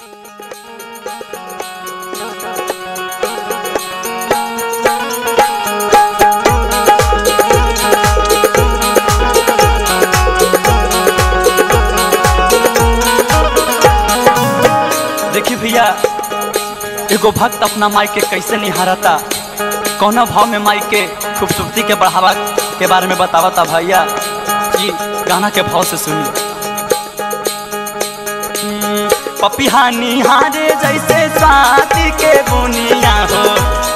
देखी भैया एगो भक्त अपना माई के कैसे निहारता कौना भाव में माई के खूबसूरती के बढ़ावा के बारे में बतावता भैया जी गाना के भाव से सुनी हम्म, पपिहा निहारे जैसे स्वाति के बुनिया हो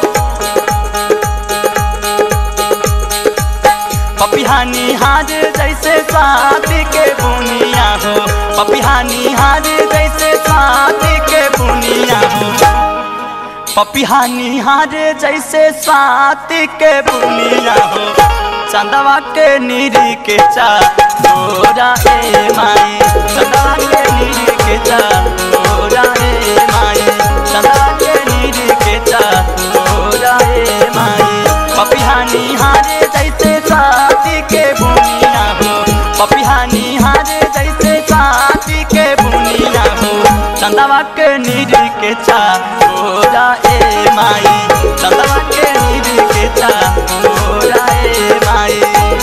पपिहा निहारे जैसे स्वाति के बुनिया हो पपिहा निहारे जैसे स्वाति के बुनिया हो पपिहा निहारे जैसे स्वाति के बुनिया हो चंदवा के नीरी के चा तोरा ए माई चंदवा के नीरी के चा तोरा ए माई चंदवा के नीरी के चा तोरा ए माई पपिहा निहारे जैसे स्वाति के बुनिया हो पपिहा निहारे जैसे स्वाति के बुनिया हो चंदवा के नीरी के चा तोरा ए माई चंदवा के नीरी के चा तोरा ए माई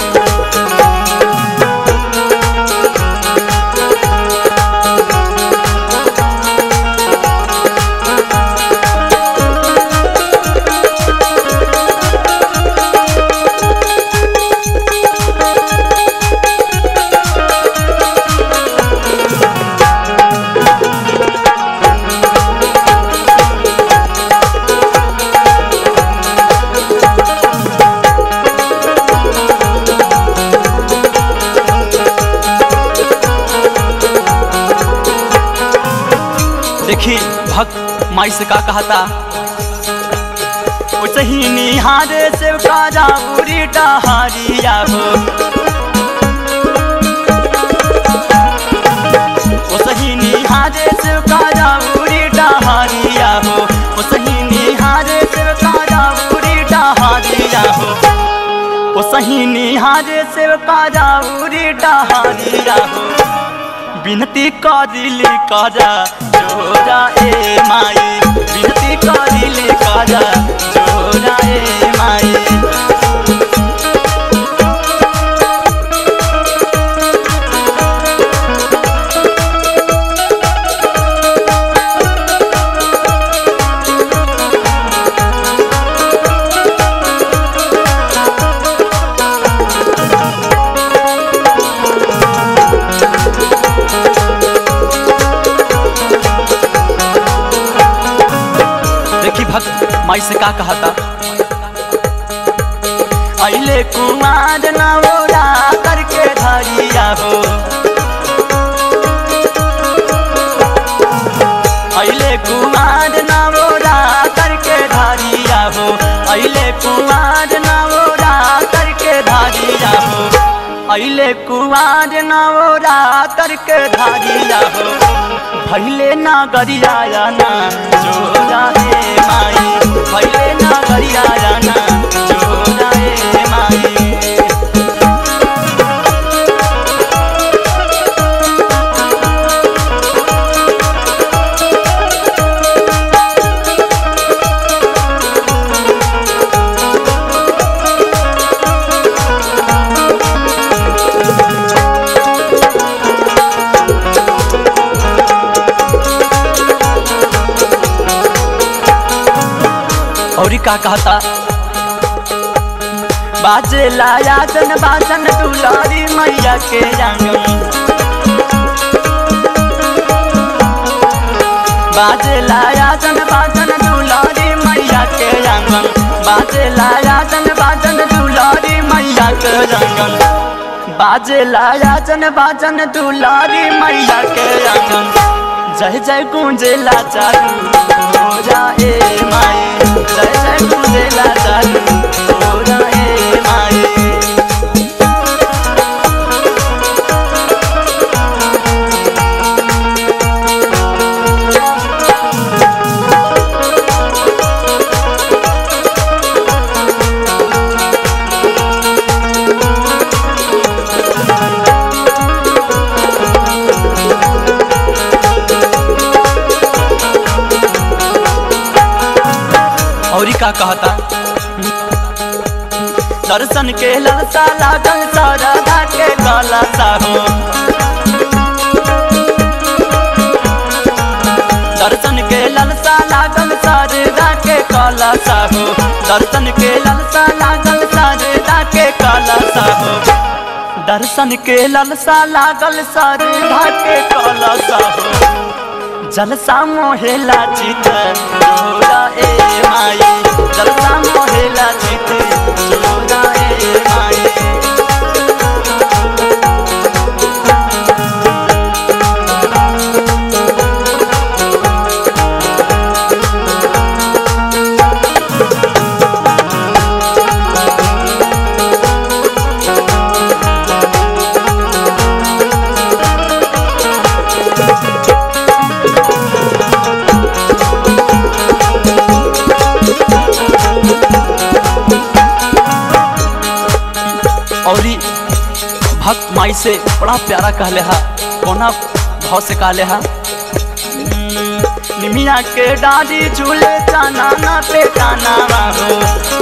देखी भक्त माई से का कहता वैसे ही निहारे से काजा उरी डहारिया हो वैसे ही निहारे से काजा उरी डहारिया हो वैसे ही निहारे से काजा उरी डहारिया हो ओ सही निहारे से काजा उरी डहारिया हो बिनती करिली करा जोरा ए माई बिनती करिली करा जोरा ए माई देखी भक्त माई से का कहता अले कुमार नवोरा करके धरिया हो अले कुमार नवोरा करके धरिया हो अले कुमार नवोरा करके धरिया हो अले कुमार नवोरा करके धरिया हो भैले ना गरिया ना जोरा ए माई भैले ना गरिया ना जोरा ए माई और का कहता बाजे लाया जन बाजन दुलारी मैया के आंगन बाजे लाया जन बाजन दुलारी मैया के आंगन बाजे लाया जन बाजन दुलारी मैया के आंगन बाजे लाया जन बाजन दुलारी मैया के आंगन जय जय गुंजेला चारू तोरा ए माई जय जय गुंजेला चारू तोरा ए माई का कहता दर्शन के ललसा लागल सरदा के कलसा हो दर्शन के ललसा लागल सरदा के कलसा हो दर्शन के ललसा लागल सरदा के कलसा हो दर्शन के ललसा लागल सरदा के कलसा हो जलसा मोहेला चित जोरा ए माई जलसा मोहेला चित जोरा ए माई और ई भक्त माई से बड़ा प्यारा कहले हा कोना भाव से कहले हा निमिया के डाली झूले चाना ना पे काना हो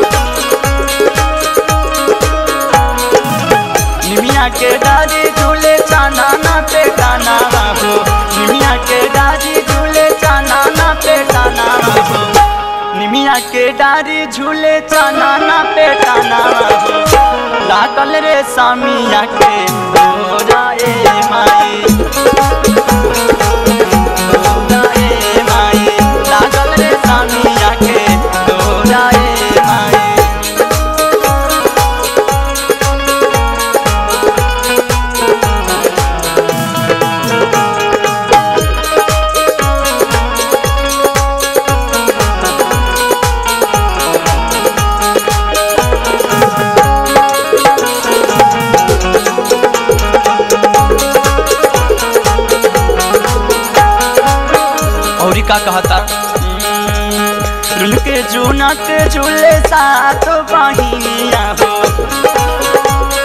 निमिया के डाली झूले चाना ना पे काना हो निमिया के डाली झूले चाना ना पे काना हो निमिया के डारी झूले चाना ना पे काना हो लागल रे सामिया के तोरा ए माई तोरा ए माई लागल रे सामिया के तोरा ए माई और ई का कहता रुन के जूना के झूले साथ बहिनिया हो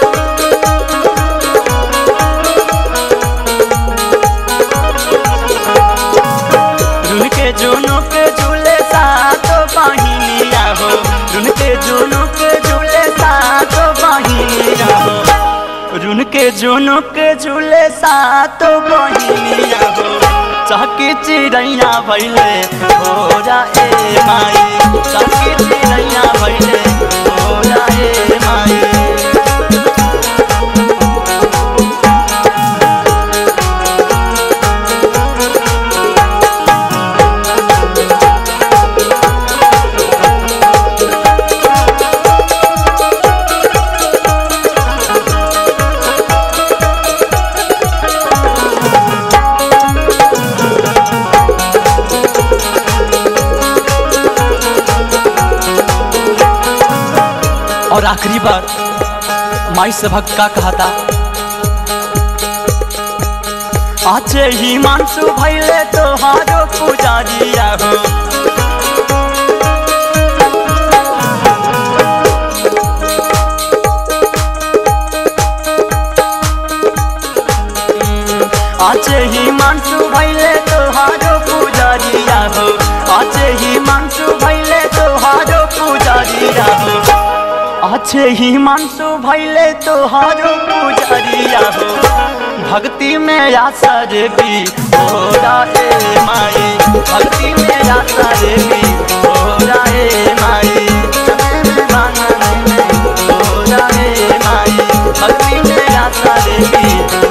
रुन के जूनों के झूले साथ बहिनिया हो रुन के जूनों के झूले साथ बहिनिया हो रुन के जूनों के झूले साथ बहिनिया हो चहकी चिड़ैया भैले होरा ए माई चहकी चिड़ैया भैले होरा ए माई और आखिरी बार माई से भक्त का कहा था आचे ही मानसु भैले तोहारो पुजारिया हो आचे ही मानसु भैले तोहारो पुजारिया हो आचे ही मानसु भैले तोहारो पुजारिया हो आछे ही मानसु भैले तोहारो पुजारिया हो भक्ति में आसर भी होरा ए माई भक्ति में आसर भी होरा ए माई होरा ए माई भक्ति में आसर भी